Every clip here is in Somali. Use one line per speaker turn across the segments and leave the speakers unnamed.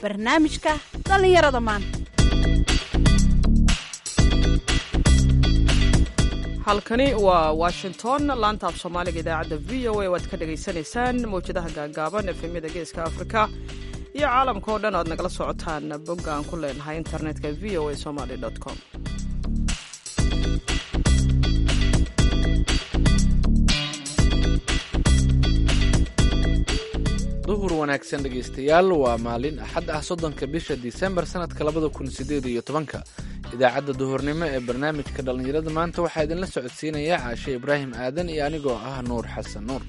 barnaamijka dhallinyarada maanta
halkani waa washington laanta af soomaaliga idaacadda v o a waad ka dhagaysanaysaan mawjadaha gaagaaban efemyada geeska afrika iyo caalamka oo dhan aad nagala socotaan bogga aan ku leenahay internetka v o a somaly com
duhur wanaagsan dhegaystayaal waa maalin axad ah soddonka bisha disembar sannadka labada kun sideed iyo tobanka idaacadda duhurnimo ee barnaamijka dhallinyarada maanta waxaa idinla socodsiinaya caashe ibraahim aadan iyo anigoo ah nuur xasan nuur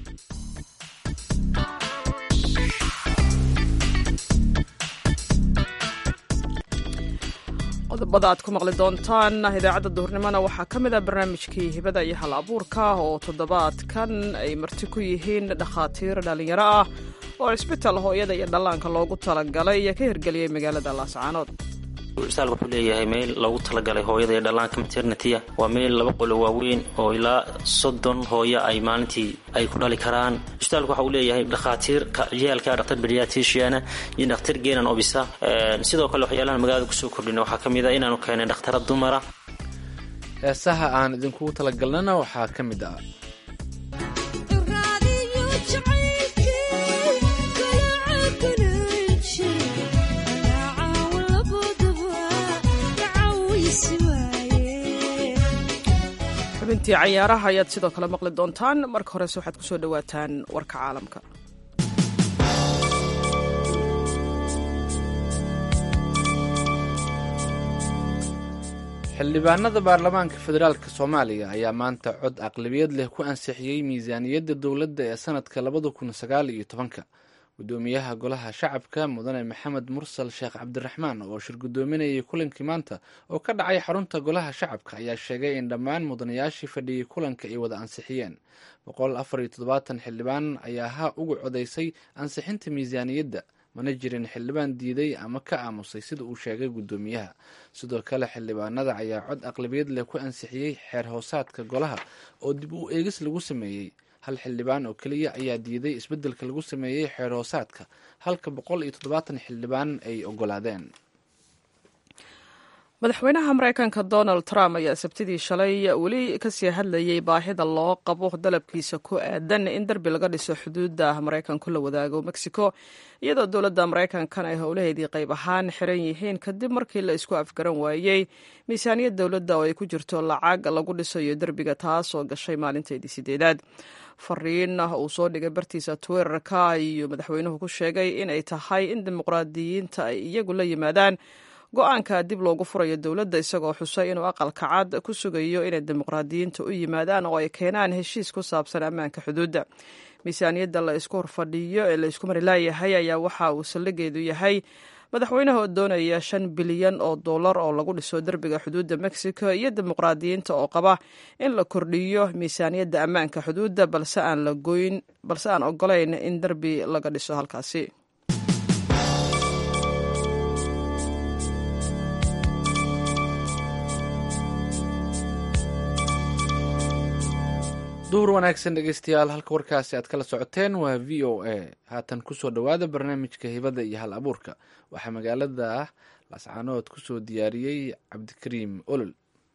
qodobada aad ku maqli doontaan idaacadda duhurnimona waxaa ka mid ah barnaamijkii hibada iyo hal abuurka oo toddobaadkan ay marti ku yihiin dhakhaatiir dhallinyaro ah oo cisbitaal hooyada iyo dhallaanka loogu talagalay iyo ka hirgeliyey magaalada laascaanood
isbitaalka wuxuu leeyahay meel loogu talagalay hooyada iyo dhallaanka maternitya waa meel laba qolo waaweyn oo ilaa soddon hooyo ay maalintii ay ku dhali karaan isbitaalka waxa uu leeyahay dhakhaatiir ciyaalka dhaktar beriatriciana iyo dhakhtar genan obisa sidoo kale waxyaalahan magaalada kusoo kordhina waxaa ka mid a inaanu keenay dhakhtara dumara
heesaha aan idinkugu talagalnana waxaa ka mid ah
xubintii cayaaraha ayaad sidoo kale maqli doontaan marka horese waxaad kusoo dhowaataan warka caalamka
xildhibaanada baarlamaanka federaalk soomaaliya ayaa maanta cod aqlabiyad leh ku ansixiyey miisaaniyadda dowladda ee sanadka labada kun sagaal iyo tobanka gudoomiyaha golaha shacabka mudane maxamed mursal sheekh cabdiraxmaan oo shir gudoominayay kulankii maanta oo ka dhacay xarunta golaha shacabka ayaa sheegay in dhammaan mudanayaashii fadhiyey kulanka ay wada ansixiyeen boqol afar iyo toddobaatan xildhibaan ayaa ha ugu codaysay ansixinta miisaaniyadda mana jirin xildhibaan diiday ama ka aamusay sida uu sheegay gudoomiyaha sidoo kale xildhibaanada ayaa cod aqlabiyad leh ku ansixiyey xeer hoosaadka golaha oo dib u eegis lagu sameeyey hal xildhibaan oo keliya ayaa diiday isbeddelka lagu sameeyey xeer hoosaadka halka boqol iyo toddobaatan xildhibaan ay ogolaadeen
madaxweynaha mareykanka donald trump ayaa sabtidii shalay weli kasii hadlayay baahida loo qabo dalabkiisa ku aadan in derbi laga dhiso xuduudda maraykanku la wadaago mexico iyadoo dowladda maraykankan ay howlaheedii qayb ahaan xiran yihiin kadib markii la isku afgaran waayey miisaaniyad dowladda oo ay ku jirto lacag lagu dhisayo derbiga taas oo gashay maalinteedii sideedaad fariin uu soo dhigay bartiisa twitterka ayuu madaxweynuhu ku sheegay inay tahay in dimuqraadiyiinta ay iyagu la yimaadaan go-aanka dib loogu furayo dowladda isagoo xusay inuu aqalka cad ku sugayo inay dimuqraadiyiinta u yimaadaan oo ay keenaan heshiis ku saabsan ammaanka xuduudda miisaaniyadda la isku horfadhiyo ee la isku mari laayahay ayaa waxa uu saldhigeedu yahay madaxweynaha oo doonaya shan bilyan oo dollar oo lagu dhiso derbiga xuduudda mexico iyo dimuqraadiyiinta oo qaba in la kordhiyo miisaaniyadda ammaanka xuduudda balse aan la goyn balse aan ogolayn in derbi laga dhiso halkaasi
duhur wanaagsan dhegeystayaal halka warkaasi aad kala socoteen waa v o a haatan kusoo dhowaada barnaamijka hibada iyo hal abuurka waxaa magaalada lascaanood kusoo diyaariyey cabdikariim olol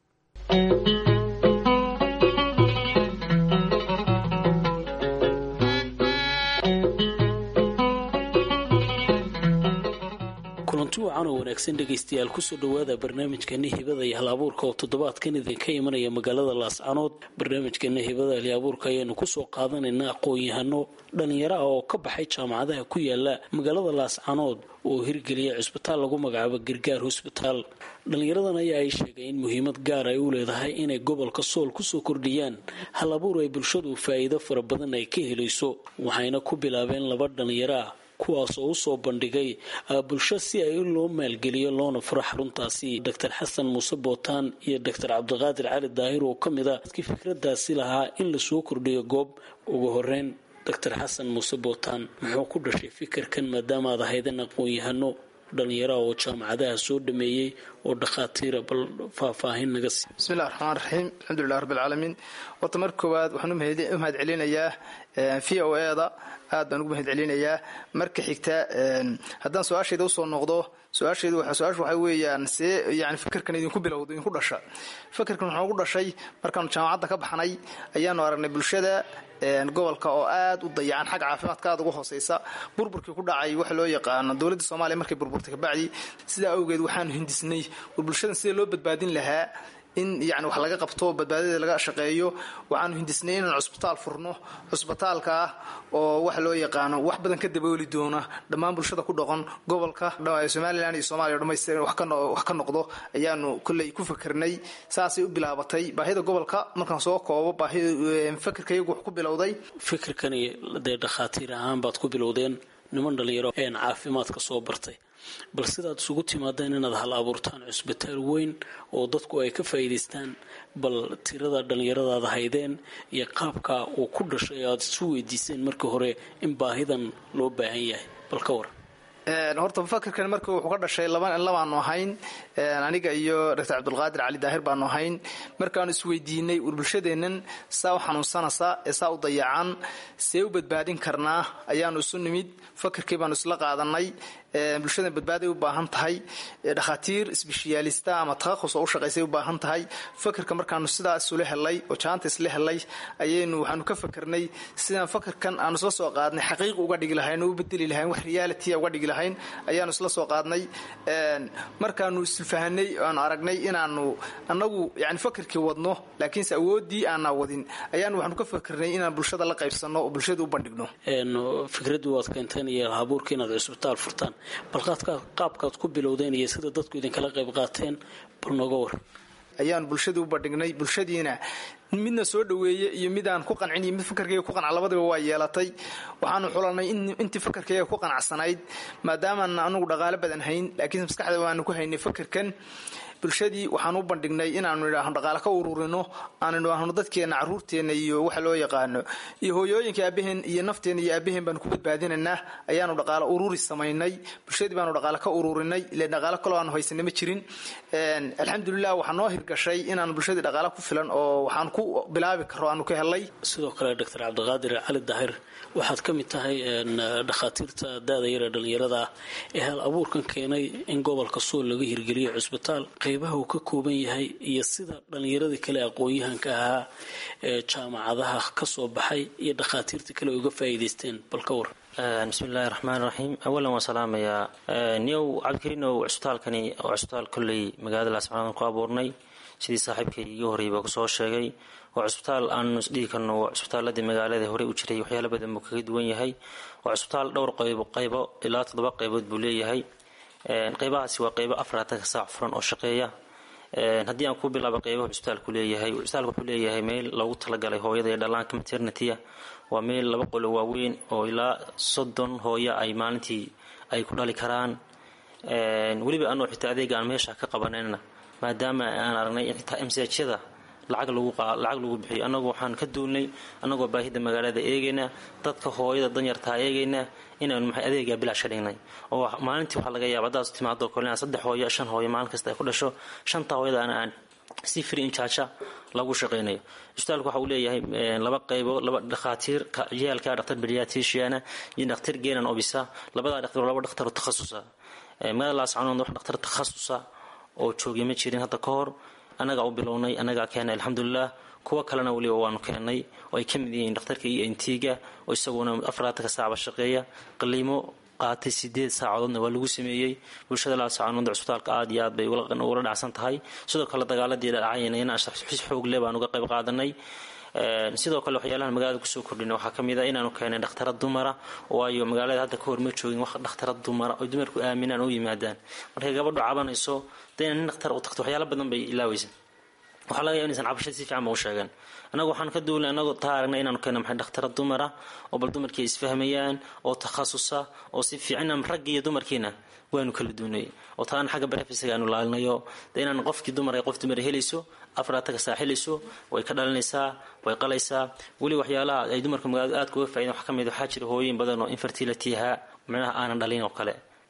kulanti wacan oo wanaagsan dhegaystayaal kusoo dhowaada barnaamijkeena hibada iyo hal abuurka oo toddobaadkan idinka imanaya magaalada laascanood barnaamijkeena hibada iyo abuurka ayaanu kusoo qaadanaynaa aqoon-yahano dhallinyaro ah oo ka baxay jaamacadaha ku yaala magaalada laascanood oo hirgeliya cisbitaal lagu magacaabo gargaar hosbitaal dhallinyaradan ayaa ay sheegay in muhiimad gaar ay u leedahay inay gobolka sool kusoo kordhiyaan hal abuur ay bulshadu faa'iido fara badan ay ka helayso waxayna ku bilaabeen laba dhallinyaro ah kuwaas oo usoo bandhigay bulsho si ay loo maalgeliyo loona furo xaruntaasi doctor xasan muuse bootaan iyo doctor cabdiqaadir cali daahir oo ka mid a dadkii fikradaasi lahaa in lasoo kordhiyo goob ugu horeyn doctor xasan muuse bootaan muxuu ku dhashay fikirkan maadaama aad ahaydeen aqoon-yahano dhallinyaraha oo jaamacadaha soo dhameeyey oo dhakhaatiira bal faahfaahin naga sii
bismillahi raxmaan raxiim alxamdulilah rabbilcaalamiin horta marka koowaad waxaan u mahad celinayaa v o eda aad baan ugu mahad celinayaa marka xigta haddaan su-aashayda usoo noqdo su-aashaydu su-aashu waxay weeyaan see yani fikirkan idinku bilowda idinku dhasha fikirkan waxaa ugu dhashay markaanu jaamacadda ka baxnay ayaanu aragnay bulshada gobolka oo aad u dayacan xagga caafimaadka aad uga hooseysa burburkii ku dhacay waxa loo yaqaano dowladda soomaaliya markay burburtay kabacdi sidaa awgeed waxaanu hindisnay war bulshadan sidee loo badbaadin lahaa in yani wax laga qabto badbaadada laga shaqeeyo waxaanu hindisnay inaan cusbitaal furno cusbitaalka ah oo waxa loo yaqaano wax badan ka dabooli doona dhammaan bulshada ku dhaqan gobolka somalilan iyo somalia dhamaystiran wax ka noqdo ayaanu kolley ku fakernay saasay u bilaabatay baahida gobolka markaan soo koobo fakirka iyagu wax ku bilowday
fikirkani dee dhakhaatiir ahaan baad ku bilowdeen niman dhalinyaro een caafimaadka soo bartay bal sidaad isugu timaadeen inaad hal abuurtaan cusbitaal weyn oo dadku ay ka faa'iidaystaan bal tirada dhallinyaradaad haydeen iyo qaabka uu ku dhashay aad isu weydiiseen markii hore in baahidan loo baahan yahay bal ka war
horta fakirkan marka wuxuu ka dhashay labaanu ahayn aniga iyo doctor cabdulqaadir cali daahir baanu ahayn markaanu isweydiinay war bulshadeennan saa u xanuunsanaysa ee saa u dayacan see u badbaadin karnaa ayaanu isu nimid fakirkii baanu isla qaadanay bulshadan badbaaday u baahan tahay dhakhaatiir sbeshiyaalista ama takhasus oo u shaqaysay u baahan tahay fakirka markaanu sidaa isula helay oo jaanta isla helay ayaynu waxaanu ka fakernay sidaan fakirkan aanu isla soo qaadnay xaqiiq uga dhigi lahayn oo u bedeli lahayn wax reality uga dhigi lahayn ayaanu isla soo qaadnay markaanu isfahanay aanu aragnay inaanu anagu yani fakirkii wadno laakiinse awooddii aanaa wadin ayaanu waxaanu ka fakernay inaan bulshada la qaybsano oo bulshada u bandhigno
fikraddu waad keenteen iyo habuurka inaad cusbitaal furtaan bal qaabkaad ku bilowdeen iyo sida dadku idinkala qayb qaateen bal nooga war
ayaanu bulshadii u bandhignay bulshadiina midna soo dhaweeye iyo midaan ku qancin iyo mid fakarkayga ku qanca labadiba waa yeelatay waxaanu xulanay intii fakarkayga ku qanacsanayd maadaamaan anugu dhaqaale badan hayn laakiinse maskaxda waanu ku haynay fakarkan bulshadii waxaan u bandhignay inaanu idhaahno dhaqaale ka ururino aan idhaahno dadkeenna caruurteenna iyo waxa loo yaqaano iyo hooyooyinka aabaheen iyo nafteenna iyo aabaheen baanu ku badbaadinaynaa ayaanu dhaqaale ururi samaynay bulshadii baanu dhaqaale ka ururinay ile dhaqaale kaloo aanu haysanay ma jirin alxamdulilah waxaa noo hirgashay inaanu bulshadii dhaqaale ku filan oo waxaan ku bilaabi karo aanu ka helay
sidoo kale doctor cabdiqaadir cali daahir waxaad ka mid tahay dhakhaatiirta da-da yar ee dhallinyarada ah ee hal abuurkan keenay in gobolka suul laga hirgeliyo cusbitaal qaybaha uu ka kooban yahay iyo sida dhallinyaradii kale aqoon-yahanka ahaa ee jaamacadaha ka soo baxay iyo dhakhaatiirta kale uga faa'iidaysteen bal ka war
bismi illaahi raxmaan raxiim awalan waan salaamayaa niyow cabdikariinow cusbitaalkani oo cusbitaal kolley magaalada laascanood ku abuurnay sidii saaxiibkay iga horreeyba kusoo sheegay waa cusbitaal aanu isdhihi karno waa cusbitaaladii magaalada horey u jiray waxyaala badan buu kaga duwan yahay waa cusbitaal dhowr qaybo qaybo ilaa toddoba qaybood buu leeyahay qaybahaasi waa qaybo afaraatanka saac furan oo shaqeeya haddii aan ku bilaabo qaybaha cusbitaalku leeyahay cusbitaalku wuxuu leeyahay meel loogu talagalay hooyada iyo dhallaanka maternitya waa meel laba qolo waaweyn oo ilaa soddon hooyo ay maalintii ay ku dhali karaan weliba anoo xitaa adeega aan meesha ka qabanayna maadaama aan aragnay in xitaa mshyada lacag lacag lagu bixiyo annagu waxaan ka duulnay annagoo baahida magaalada eegayna dadka hooyada danyartaa eegayna inaanu maxay adeegaa bilaash ka dhignay oo maalintii waxaa laga yaaba haddaad timaado kale inaa saddex hooyo shan hooyo maalin kasta ay ku dhasho shanta hooyadaana aan si free injaaja lagu shaqaynayo cusbitaalku waxa uu leeyahay laba qaybo laba dhakhaatiir yaalka dhaktar beriatriciana iyo dhaktar genan obisa labadaa dhaktar laba dhaktar oo takhasusa magaalada laascanood wax dhaktar takhasusa oo joogay ma jirin hadda ka hor annagaa u bilownay annagaa keenay alxamdulilah kuwo kalena weliba waanu keennay oo ay ka mid yihiin dhakhtarka iyo intiga oo isaguna afaraatanka saacba shaqeeya qaliimo qaatay sideed saacadoodna waa lagu sameeyey bulshada laascanood cusbitaalka aad iyo aad bay ula dhacsan tahay sidoo kale dagaaladii dhacayna inaan si xoogle baan uga qayb qaadanay sidoo kale waxyaalahan magaalada kusoo kordhina waxaa kamid a inaanu keenay dhakhtara dumara waayo magaalada hadda kahor ma joogin wax dhakhtara dumara oy dumarku aaminaan u yimaadaan markay gabadhu cabanayso de ina nin dhakhtar u tagto waxyaala badan bay ilaaweysa waxaa laga yaba inaysan cabashada si fiican ba u sheegan annagu waxaan ka duulnay annagoo taa aragnay inaanu keena maxay dhakhtara dumara oo bal dumarkii ay isfahmayaan oo takhasusa oo si fiican raggi iyo dumarkiina waanu kala duunay oo taana xagga barefisiga aanu laalinayo de inaan qofkii dumar ay qof dumar helayso afraataka saa helayso way ka dhalinaysaa way qalaysaa weli waxyaalaha ay dumarka magaalada aadka uga faa'idan wax ka mid waxaa jira hooyin badan oo infertility ahaa micnaha aanan dhalin oo kale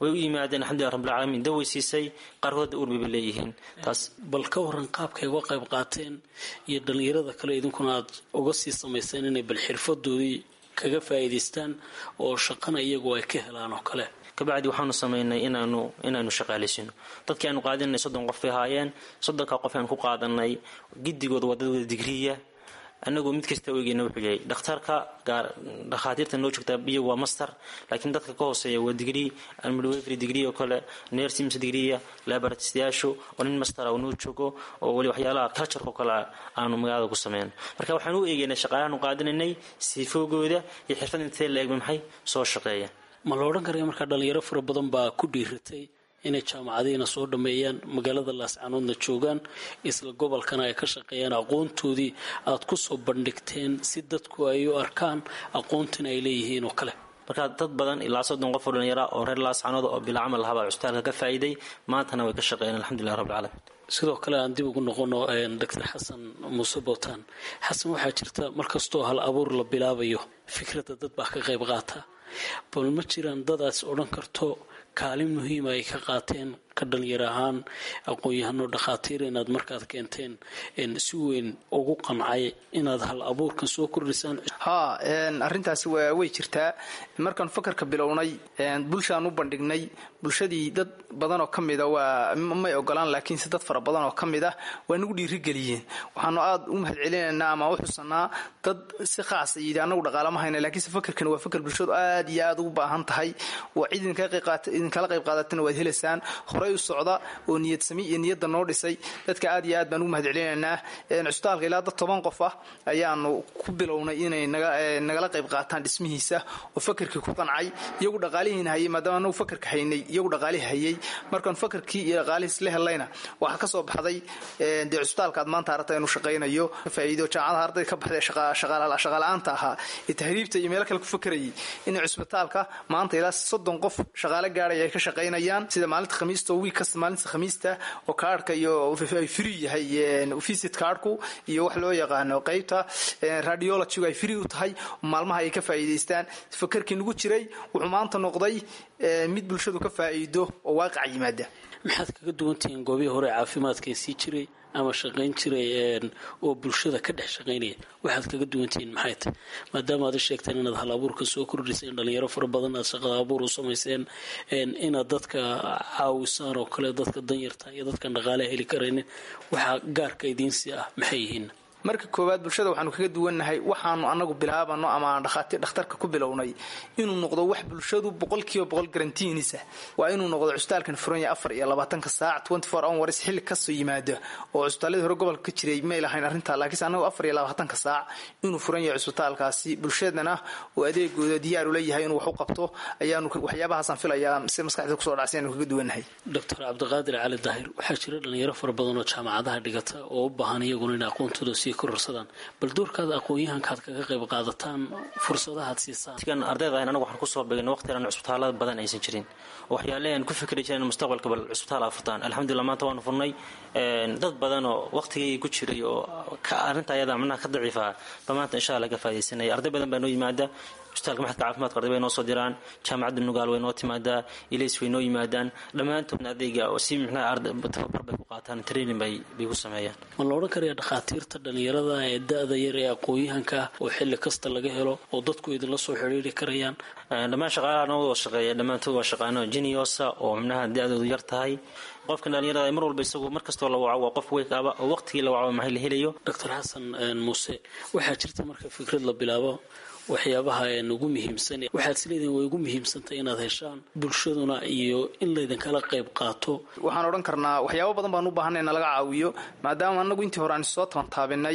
way u yimaadeen alxamdulilah rabbilcaalamiin daway siisay qaarkood urbaba leeyihiin taas
bal ka waran qaabkay uga qayb qaateen iyo dhallinyarada kale idinkuna aad uga sii samayseen inay bal xirfadoodii kaga faa'iidaystaan oo shaqana iyagu ay ka helaan oo kale
kabacdi waxaanu samaynay inaanu inaanu shaqaalaysiino dadkii aanu qaadinay soddon qof bay ahaayeen soddonka qof aan ku qaadanay gidigooda waa dad wada digriya anagoo mid kasta eegeyna wuxuu yahay dhakhtarka dhakhaatiirta noo joogtaa iyagu waa master laakiin dadka ka hooseeya waa digrii midwifery degree oo kale nursings degreeya laboratistayaashu oo nin mastera oo noo joogo oo weli waxyaalaha cultureka oo kale aanu magaalada ku sameyn marka waxaan u eegeynay shaqaalahaanu qaadinaynay siifoogooda iyo xirfad intee la eegba maxay soo shaqeeya
ma la odhan karaya markaa dhalinyaro fara badan baa ku dhiiratay inay jaamacadihiina soo dhammeeyaan magaalada laascanoodna joogaan isla gobolkana ay ka shaqeeyaan aqoontoodii aad ku soo bandhigteen si dadku ay u arkaan aqoontina ay leeyihiin oo kale
marka dad badan ilaa soddon qof oo dhalinyara oo reer laascanood oo bila camal lahabaa cusbitaalka ka faa'iiday maantana way ka shaqeeyeen alxamdulilah rabbilcaalamiin
sidoo kale aan dib ugu noqono doctor xasan muuse bootaan xasan waxaa jirta markastoo hal abuur la bilaabayo fikradda dad baa ka qayb qaata bal ma jiraan dadaas odhan karto kaalin muhiima ay ka qaateen ka dhalinyar ahaan aqoon-yahano dhakhaatiir inaad markaad keenteen si weyn ugu qancay inaad hal abuurkan soo kordhisaan
haa arrintaasi way jirtaa markaan fakarka bilownay bulshaan u bandhignay bulshadii dad badanoo ka mida waa may ogolaan laakiinse dad fara badan oo ka mid ah waa nagu dhiirigeliyeen waxaanu aada u mahadcelinaynaa ama u xusanaa dad si khaasa yidhi anagu dhaqaalama hayna laakiinse fakarkan waa fakar bulshadu aad iyo aada ugu baahan tahay waa cid idinkala qayb qaadatana waad helaysaan horay u socda oo niyad sami iyo niyadda noo dhisay dadka aad iyo aad baan ugu mahadcelinaynaa cusbitaalka ilaa dad toban qof ah ayaanu ku bilownay inay nagala qayb qaataan dhismihiisa oo fakarkii ku qancay iyagu dhaqaalihiina hayay maadaama anagu fakarka haynay iyagu dhaqaalihi hayay markaan fakarkii iyo dhaqaalihiis la helayna waxaa ka soo baxday dee cusbitaalka aad maanta aragta inuu shaqaynayo faa'iido jaamacadaha ardayda ka baxday shaqaala-aanta ahaa ee tahriibta iyo meelo kale ku fakarayay inay cusbitaalka maanta ilaa soddon qof shaqaale gaadhay ay ka shaqaynayaan sida maalinta khamiista wiig kasta maalinta khamiista oo kaarhka iyo ay free yahay visit kaarhku iyo wax loo yaqaano qaybta radiologygu ay free u tahay maalmaha ay ka faa'iidaystaan fakarkii nagu jiray wuxuu maanta noqday mid bulshadu ka faa'iido oo waaqaca yimaada
maxaad kaga duwantihiin goobihii hore caafimaadkan sii jiray ama shaqayn jiray oo bulshada ka dhex shaqaynaya waxaad kaga duwantihiin maxay tahy maadaama aad sheegteen inaad hal abuurka soo kordhiseen dhalinyaro fara badan aad shaqada abuur u samayseen inaad dadka caawisaan oo kale dadka danyarta iyo dadkan dhaqaalaha heli karaynin waxaa gaarka idiinsi ah maxay yihiin
marka koowaad bulshada waxaanu kaga duwannahay waxaanu anagu bilaabano ama aan dhakhtarka ku bilownay inuu noqdo wax bulshadu boqolkiiba boqol garantiinisa waa inuu noqdo cusbitaalkan furanya afar iyo labaatanka saac twenty four hours xilli kasoo yimaada oo cusbitaaladii hore gobolka ka jiray may lahayn arrintaa laakiinse anagu afar iyo labaatanka saac inuu furan yahay cusbitaalkaasi bulshadana uu adeegooda diyaar u leeyahay inuu wax u qabto ayaanu waxyaabahaasaan filayaa si maskaxda kusoo dhacsi aanu kaga duwannahay
doctor cabdiqaadir cali daahir waxaa jira dhalinyaro fara badan oo jaamacadaha dhigata oo u baahan iyaguna in aqoontooda sii kororsadaan bal doorkaada aqoon-yahankaad kaga qayb qaadataan fursadahaad siisaan
kan ardayda ahayn anagu waxaan kusoo beegna waqtigan cusbitaalada badan aysan jirin waxyaale aan ku fikri jireen mustaqbalka bal cusbitaal aa furtaan alxamdulillah maanta waanu furnay dad badan oo waqtigay ku jiray oo arrinta ayada macnaha ka daciifa ba maanta insha allah ka faa'idaysanaya arday badan baa noo yimaada cusbitaalka maxadka caafimaadka arday bay noo soo diraan jaamacadda nugaal way noo timaadaa ilays way noo yimaadaan dhammaantoodna adeyga oo si micnaha tababar bay ku qaataan training bay bay ku sameeyaan
ma la odhan karaya dhakhaatiirta dhalinyarada ee da-da yar ee aqoon-yahanka ah oo xilli kasta laga helo oo dadku idinla soo xidhiiri karayaan
dhammaan shaqaalaha noo wada shaqeeya dhammaantood waa shaqaano jiniosa oo micnaha da-doodu yar tahay qofkan dhalinyarada mar walba isagu mar kastoo la waco waa qof weykaaba oo waqtigii la waco maxay la helayo
doctor xasan muuse waxaa jirta marka fikrad la bilaabo waxyaabaha ugu muhiimsan waxaad isleedihin way ugu muhiimsantay inaad heshaan bulshaduna iyo in laydinkala qayb qaato
waxaan odhan karnaa waxyaabo badan baan u baahanay na laga caawiyo maadaama anagu intii hore aan soo tabantaabinay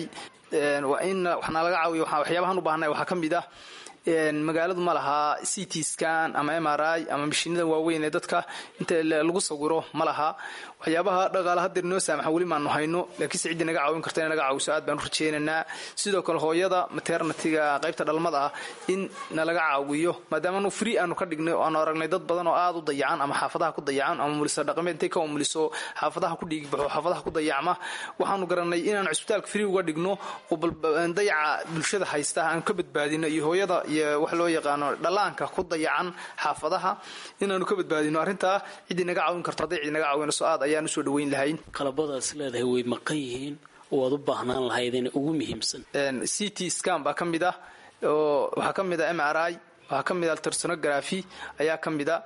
in waxna laga caawiyo waxyaabahaan u baahanay waxaa ka mid ah magaaladu ma lahaa c t scan ama m r i ama mashiinada waaweyn ee dadka inta lagu sawiro ma laha waxyaabaha dhaqaala hadeer noo saamaxa weli maanu hayno laakiinse ciddii naga caawin karta in naga caawiso aad baan u rajeynaynaa sidoo kale hooyada maternatiga qaybta dhalmada ah in nalaga caawiyo maadaama anu free aanu ka dhignay oo aanu aragnay dad badan oo aad u dayacan ama xaafadaha ku dayacan ama muliso dhaqameed intay ka umuliso xaafadaha ku dhiigbaxo xaafadaha ku dayacma waxaanu garanay inaan cusbitaalka free uga dhigno oo dayaca bulshada haysta aanu ka badbaadino iyo hooyada iyo wax loo yaqaano dhallaanka ku dayacan xaafadaha inaanu ka badbaadino arrintaa ciddii naga caawin karto hadday cid naga caawinayso aad ayaan usoo dhaweyn lahayn
qalabadaas leedahay way maqan yihiin oo aad u baahnaan lahaydeen ugu muhiimsan
c t scan baa ka mid ah oo waxaa ka mid ah m r i waxaa ka mid a altersonography ayaa ka mid a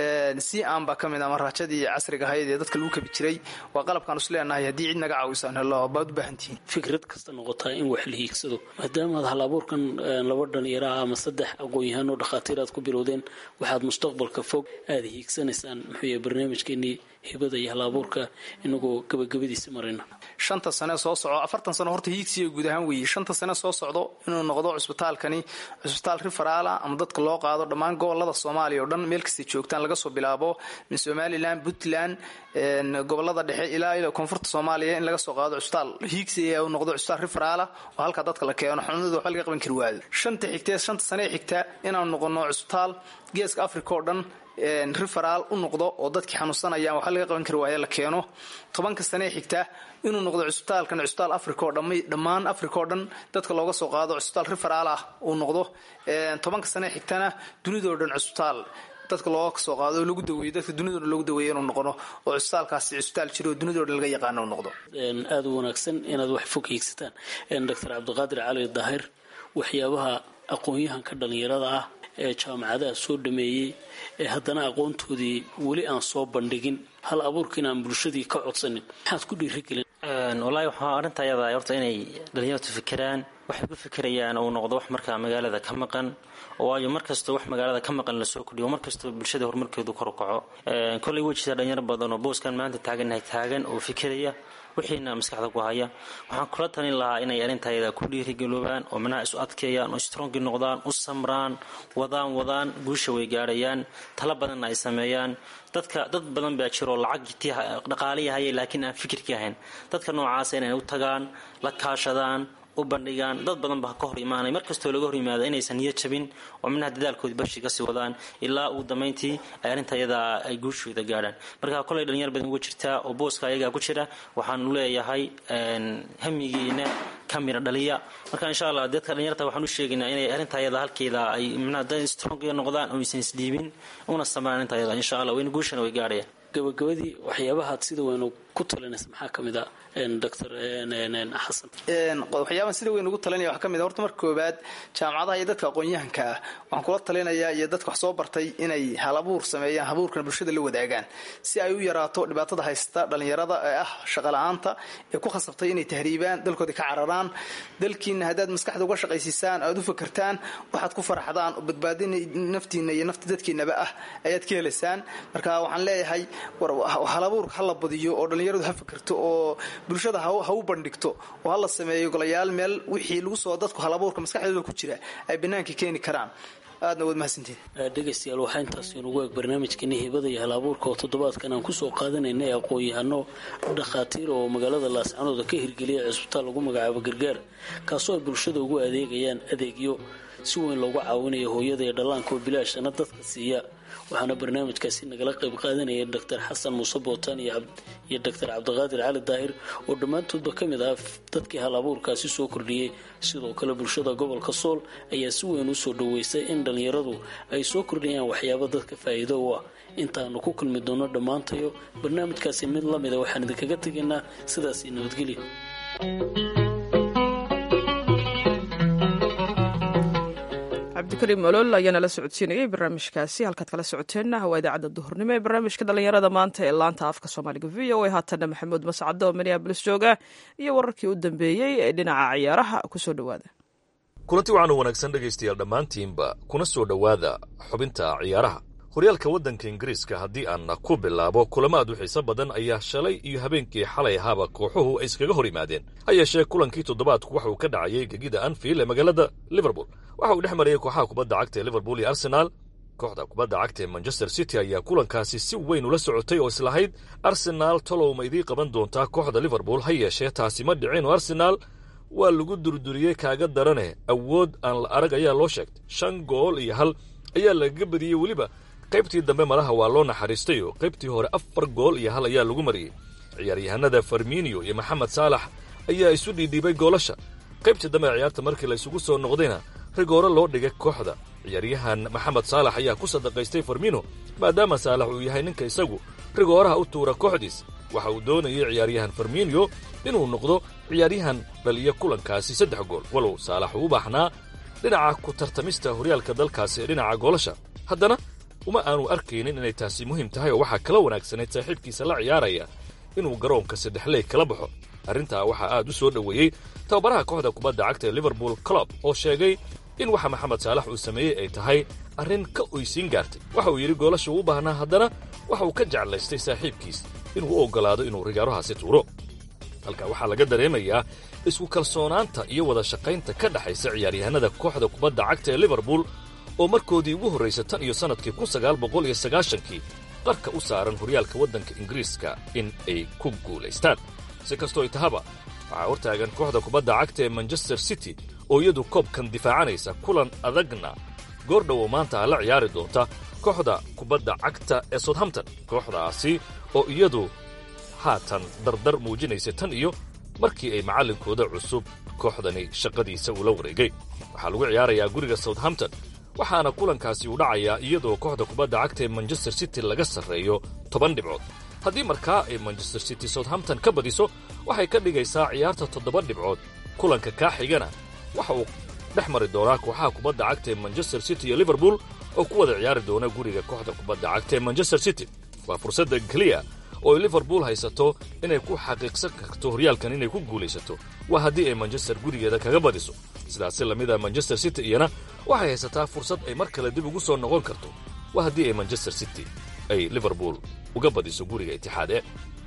c an baa ka mid a maraajadii casriga ahayd ee dadka lagu kabi jiray waa qalabkaan is leenahay haddii cid naga caawisaan helo baad u baahantihiin
fikrad kasta noqotaa in wax la hiigsado maadaamaad hal abuurkan laba dhalinyaraha ama saddex aqoon-yahaan oo dhakhaatiir aad ku bilowdeen waxaad mustaqbalka fog aada hiigsanaysaan muxuu yahay barnaamijkeenii hibada iyo hal abuurka inagoo gabagabadiisa marayna
shanta sane soo socdo afartan sano horta hiigsiga guud ahaan weeye shanta sane soo socdo inuu noqdo cusbitaalkani cusbitaal riferaala ama dadka loo qaado dhammaan gobolada soomaaliya oo dhan meel kastay joogtaan laga soo bilaabo min somalilan puntland gobolada dhexe ilaa ila koonfurta soomaaliya in laga soo qaado cusbitaal hiigsiga uu noqdo cusbitaal riferaala oo halkaa dadka la keeno xanuunada waxba laga qaban kari waayo shanta xigtee shanta sane xigta inaanu noqono cusbitaal geeska africa oo dhan riferaal u noqdo oo dadkii xanuunsanayaan waxba laga qaban kari waaye la keeno tobanka sanee xigta inuu noqdo cusbitaalkan cusbitaal africa oo dhamay dhammaan africa oo dhan dadka looga soo qaado cusbitaal riferaal ah uu noqdo tobanka sanee xigtana dunidao dhan cusbitaal dadka looga soo qaado oo lagu daweeyo dadka dunidao dhan loogu daweeyo inuu noqono oo cusbitaalkaasi cusbitaal jiro oo dunidao dhan laga yaqaano uu noqdo
aada u wanaagsan inaad wax fog hiigsataan doctor cabdiqaadir cali daahir waxyaabaha aqoon-yahanka dhalinyarada ah ee jaamacadaha soo dhameeyey ee haddana aqoontoodii weli aan soo bandhigin hal abuurkiin aan bulshadii ka codsanin maxaad ku dhiirigelin
wallaahi waxaa arrinta ayada horta inay dhalinyartu fikiraan waxay ku fikirayaan uu noqdo wax markaa magaalada ka maqan waayo markastoo wax magaalada ka maqan lasoo kordhiyo markastoo bulshada horumarkeedu kor u kaco kollay way jirtaa dhalinyaro badan oo booskan maanta taagannahay taagan oo fikiraya wixiina maskaxda ku haya waxaan kula talin lahaa inay arintayada ku dhiirigeloobaan oo manaha isu adkeeyaan oo strongi noqdaan u samraan wadaan wadaan guusha way gaarayaan tala badanna ay sameeyaan dadka dad badan baa jiroo lacagtii dhaqaalihii hayay laakiin aan fikirkii ahayn dadka noocaasa inay u tagaan la kaashadaan u bandhigaan dad badan baa ka hor imaanay markastoo laga hor yimaada inaysan niyo jabin oo minaha dadaalkoodii bashi kasii wadaan ilaa ugu dambayntii ay arrinta ayadaa ay guushooda gaadhaan marka kolay dhalinyar badan uga jirtaa oo booska ayagaa ku jira waxaanu leeyahay hamigiina ka mira dhaliya marka insha allah dadka dhalinyarta waxaan u sheegaynaa inay arrinta ayada halkeeda ay minaha dad strong noqdaan oo aysan isdhiibin una samaan arrinta ayada insha allah wayna guushana way gaadhayaan
gabagabadii waxyaabahaad sida weynu ku talinaysa maxaa ka mid a doctor xasan
waxyaabahan sida weyn ugu talinaya waxaa ka mid a horta marka koowaad jaamacadaha iyo dadka aqoon-yahanka ah waxaan kula talinayaa iyo dadka wax soo bartay inay hal abuur sameeyaan habuurkana bulshada la wadaagaan si ay u yaraato dhibaatada haysta dhalinyarada ee ah shaqala-aanta ee ku khasabtay inay tahriibaan dalkooda ka cararaan dalkiina haddaad maskaxda uga shaqaysiisaan aad u fakertaan waxaad ku faraxdaan oo badbaadin naftiina iyo nafta dadkiinaba ah ayaad ka helaysaan marka waxaan leeyahay hal abuurka hala badiyo oo dhalinyaradu ha fakerto oo bulshada ha u bandhigto oo hala sameeyo golayaal meel wixii lagu soo dadku hal abuurka maskaxdooda ku jira ay banaanka keeni karaan aadna waad mahadsantiin
dhegaystayaal waxaa intaas inugu eeg barnaamijkeeni hibada iyo hal abuurka oo toddobaadkan aan kusoo qaadanayna aqoon-yahano dhakhaatiir oo magaalada laascanooda ka hirgeliya cisbitaal lagu magacaabo gargaar kaasoo ay bulshada ugu adeegayaan adeegyo si weyn loogu caawinayo hooyada iyo dhallaanka oo bilaashana dadka siiya waxaana barnaamijkaasi nagala qayb qaadanaya doctor xasan muuse bootaan iyo doctor cabdiqaadir cali daahir oo dhammaantoodba ka mid ah dadkii hal abuurkaasi soo kordhiyey sidoo kale bulshada gobolka sool ayaa si weyn u soo dhaweysay in dhallinyaradu ay soo kordhiyaan waxyaaba dadka faa'iido u ah intaanu ku kulmi doono dhammaantayo barnaamijkaasi mid la mida waxaan idinkaga tegaynaa sidaasi nabadgelyo
cabdikariim olol ayaa nala socodsiinayay barnaamijkaasi halkaad kala socoteenna waa idaacadda duhurnimo ee barnaamijka dhallinyarada maanta ee laanta afka soomaaliga v o a haatanna maxamuud mascado oo minneabolis jooga iyo wararkii u dambeeyey ee dhinaca ciyaaraha kusoo dhowaada
kulanti waxaanu wanaagsan dhegaystayaal dhammaantiinba kuna soo dhowaada xubinta ciyaaraha horyaalka waddanka ingiriiska haddii aan ku bilaabo kulamo aad u xiiso badan ayaa shalay iyo habeenkii xalay ahaaba kooxuhu ay iskaga hor yimaadeen ha yeeshee kulankii toddobaadku waxa uu ka dhacayay gegida anfield ee magaalada liverpool waxa uu dhex marayay kooxaha kubadda cagta ee liverpool iyo arsenaal kooxda kubadda cagta ee manchester city ayaa kulankaasi si weyn ula socotay oo islahayd arsenaal talow ma idii qaban doontaa kooxda liverpool ha yeeshee taasi ma dhicin oo arsenaal waa lagu durduriyey kaaga darane awood aan la arag ayaa loo sheegtay shan gool iyo hal ayaa lagaga badiyey weliba qaybtii dambe malaha waa loo naxariistay oo qaybtii hore afar gool iyo hal ayaa lagu mariyey ciyaaryahanada farminio iyo maxamed saalax ayaa isu dhiidhiibay goolasha qaybtii dambe ciyaarta markii la isugu soo noqdayna rigoore loo dhigay kooxda ciyaaryahan maxamed saalax ayaa ku sadaqaystay farmino maadaama saalax uu yahay ninka isagu rigooraha u tuura kooxdiis waxa uu doonayay ciyaaryahan farminio inuu noqdo ciyaaryahan dhaliya kulankaasi saddex gool walow saalax uu u baaxnaa dhinaca ku tartamista horyaalka dalkaasi ee dhinaca goolasha haddana uma aanu arkaynin inay taasi muhiim tahay oo waxaa kala wanaagsanayd saaxiibkiisa la ciyaaraya inuu garoonka saddexley kala baxo arrintaa waxaa aad u soo dhoweeyey tababaraha kooxda kubadda cagta ee liverpool club oo sheegay in waxa maxamed saalax uu sameeyey ay tahay arrin ka oysiin gaartay waxa uu yidhi goolasha uu u baahnaa haddana waxa uu ka jeclaystay saaxiibkiis inuu u oggolaado inuu rigaarohaasi tuuro halka waxaa laga dareemayaa isku kalsoonaanta iyo wada shaqaynta ka dhexaysa ciyaaryahanada kooxda kubadda cagta ee liverpool oo markoodii ugu horraysa tan iyo sannadkii kun sagaal boqol iyo sagaashankii qarka u saaran horyaalka waddanka ingiriiska in ay ku guulaystaan si kastoo ay tahaba waxaa hortaagan kooxda kubadda cagta ee manchester city oo iyadu koobkan difaacanaysa kulan adagna goordhow oo maanta la ciyaari doonta kooxda kubadda cagta ee southampton kooxdaasi oo iyadu haatan dardar muujinaysa tan iyo markii ay macallinkooda cusub kooxdani shaqadiisa ula wareegay waxaa lagu ciyaarayaa guriga southampton waxaana kulankaasi uu dhacayaa iyadoo kooxda kubadda cagta ee manchester city laga sarreeyo toban dhibcood haddii markaa ay manchester city southampton ka badiso waxay ka dhigaysaa ciyaarta toddoba dhibcood kulanka kaa xigana waxa uu dhex mari doonaa kooxaha kubadda cagta ee manchester city iyo liverpool oo ku wada ciyaari doona guriga kooxda kubadda cagta ee manchester city waa fursadda keliya oo ay liverpool haysato inay ku xaqiiqsan karto horyaalkan inay ku guulaysato waa haddii ay manchester gurigeeda kaga badiso sidaasi lamida manchester city iyana waxay haysataa fursad ay mar kale dib ugu soo noqon karto waa haddii ay manchester city ay liverpool uga badiso guriga itixaade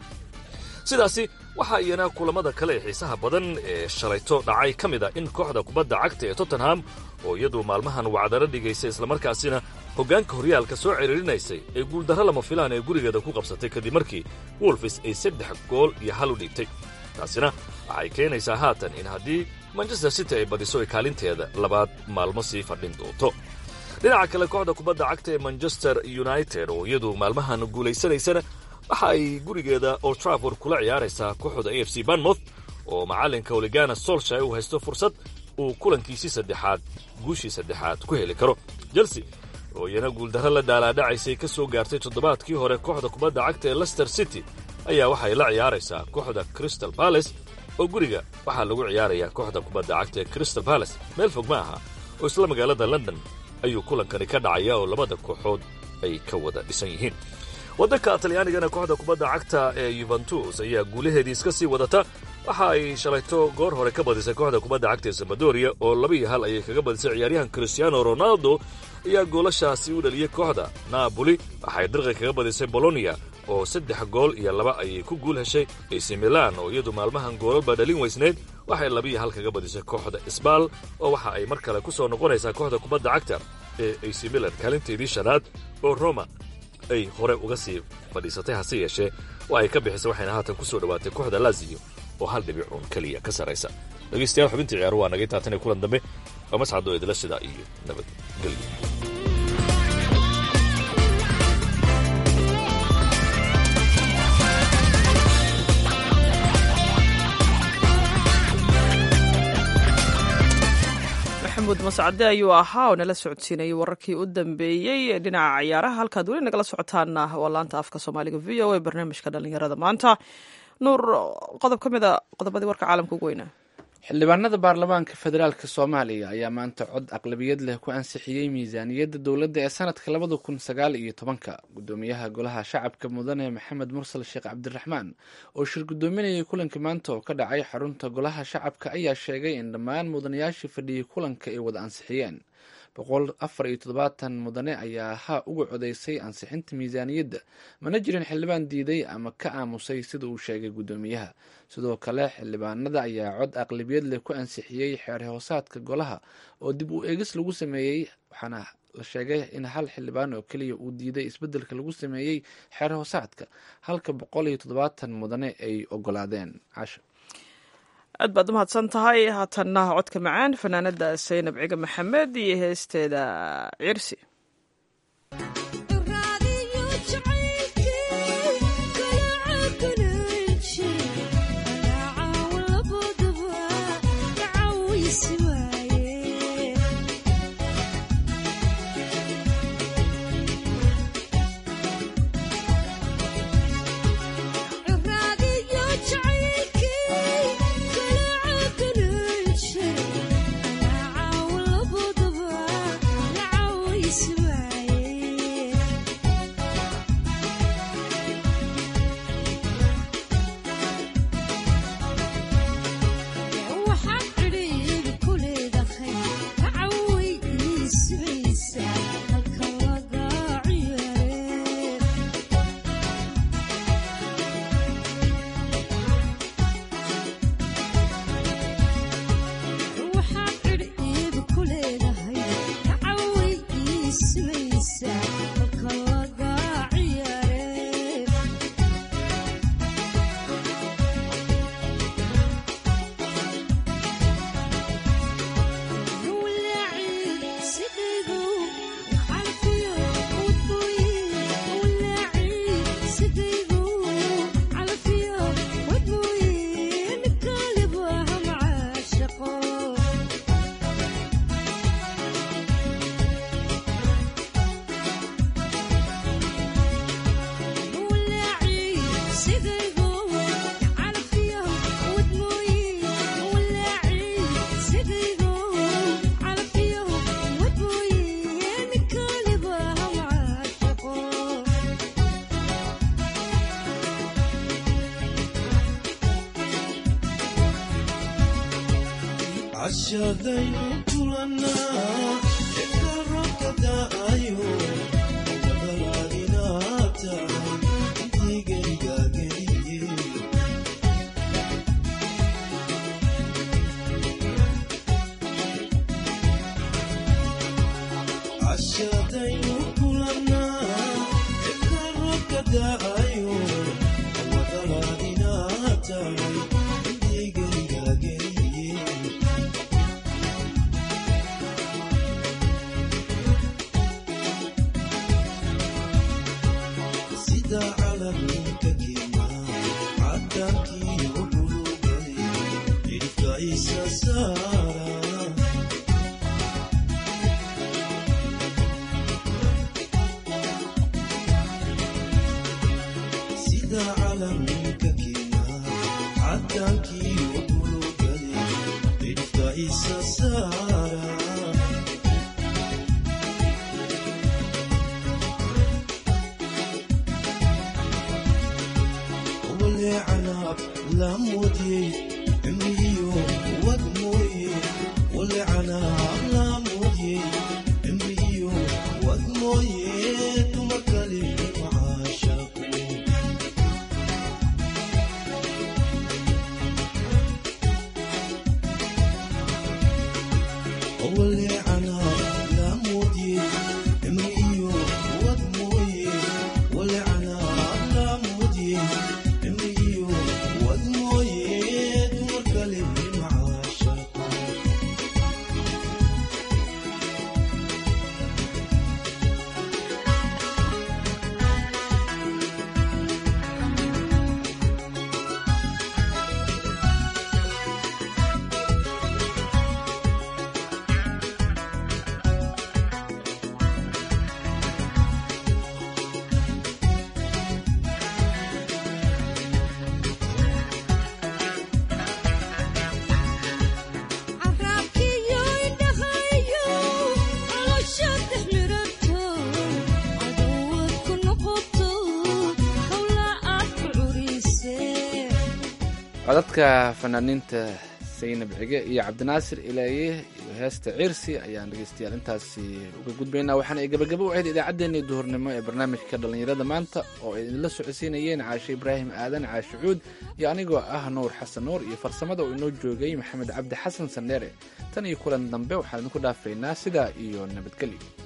sidaasi waxaa iyana kulamada kale ee xiisaha badan ee shalayto dhacay ka mid a in kooxda kubadda cagta ee tottenham oo iyadu maalmahan wacdaro dhigaysay islamarkaasina hoggaanka horyaalka soo ciriirinaysay ee guuldarro lama filaan ee gurigeeda ku qabsatay kadib markii wolfis ay saddex gool iyo hal u dhiibtay taasina waxay keenaysaa haatan in haddii manchester city ay badiso ay kaalinteeda labaad maalmo sii fadhin doonto dhinaca kale kooxda kubadda cagta ee manchester united oo iyadu maalmahan guulaysanaysana waxa ay gurigeeda old trafford kula ciyaaraysaa kooxda a f c banmouth oo macallinka oligana solshay uu haysto fursad uu kulankiisii saddexaad guushii saddexaad ku heli karo chelsea oo iyana guuldarro la dhaalaadhacaysay ka soo gaartay toddobaadkii hore kooxda kubadda cagta ee lester city ayaa waxay la ciyaaraysaa kooxda crystal balace oo guriga waxaa lagu ciyaarayaa kooxda kubadda cagta ee crystal balace meel fog ma aha oo isla magaalada london ayuu kulankani ka dhacaya oo labada kooxood ay ka wada dhisan yihiin waddanka talyaanigana kooxda kubadda cagta ee yuventus ayaa guulaheedii iska sii wadata waxa ay shalayto goor hore ka badisay kooxda kubadda cagta ee sambadoria oo laba iyo hal ayay kaga badisay ciyaaryahan cristiano ronaldo ayaa goolashaasi u dhaliyey kooxda naaboli waxay dirqi kaga badisay bolonia oo saddex gool iyo laba ayay ku guul heshay ac milan oo iyadu maalmahan goolalba dhalin weysneyd waxay labiiyo hal kaga badisay kooxda sbal oo waxa ay mar kale ku soo noqonaysaa kooxda kubadda cagta ee ac milan kaalinteedii shanaad oo roma ay hore uga sii fadhiisatay hase yeeshee oo ay ka bixisay waxayna haatan ku soo dhowaatay kooxda laziyo oo hal dhibicuun keliya ka sarraysa dhegaystayaal xubintii ciyaaru waa nagay taatanee kulan dambe waa mascadoo idila sidaa iyo nabadgelyo
maxamuud mascade ayuu ahaa oo nala socodsiinayay wararkii u dambeeyey ee dhinaca ciyaaraha halkaad weli nagala socotaana waa laanta afka soomaaliga v o a barnaamijka dhalinyarada maanta nuur qodob ka mid a qodobadii warka caalamka ugu weynaa
xildhibaanada baarlamaanka federaalk soomaaliya ayaa maanta cod aqlabiyad leh ku ansixiyey miisaaniyadda dowladda ee sanadka labada kun sagaal iyo tobanka gudoomiyaha golaha shacabka mudane maxamed mursal sheekh cabdiraxmaan oo shir gudoominayay kulanka maanta oo ka dhacay xarunta golaha shacabka ayaa sheegay in dhammaan mudanayaashii fadhiyey kulanka ay wada ansixiyeen boqol afar iyo toddobaatan mudane ayaa ha uga codeysay ansixinta miisaaniyadda mana jirin xildhibaan diiday ama ka aamusay sida uu sheegay guddoomiyaha sidoo kale xildhibaanada ayaa cod aqlabiyad leh ku ansixiyey xeer hoosaadka golaha oo dib u eegis lagu sameeyey waxaana la sheegay in hal xildhibaan oo keliya uu diiday isbeddelka lagu sameeyey xeer hoosaadka halka boqol iyo toddobaatan mudane ay ogolaadeen casho
aad baad umahadsan tahay haatanna codka macaan fanaanada saynab ciga maxamed iyo heesteeda cirsi
Yeah.
codadka fanaaniinta saynab cige iyo cabdinaasir ilaaye iyo heesta ciirsi ayaan dhegeystayaal intaasi uga gudbaynaa waxaana ay gabagabo u ahayd idaacaddeenii duhurnimo ee barnaamijka dhallinyarada maanta oo ay idinla socodsiinayeen caashe ibraahim aadan caashe cuud iyo anigoo ah nuur xasan nuur iyo farsamada uu inoo joogay maxamed cabdi xasan sandheere tan iyo kulan dambe waxaan idinku dhaafaynaa sidaa iyo nabadgelyo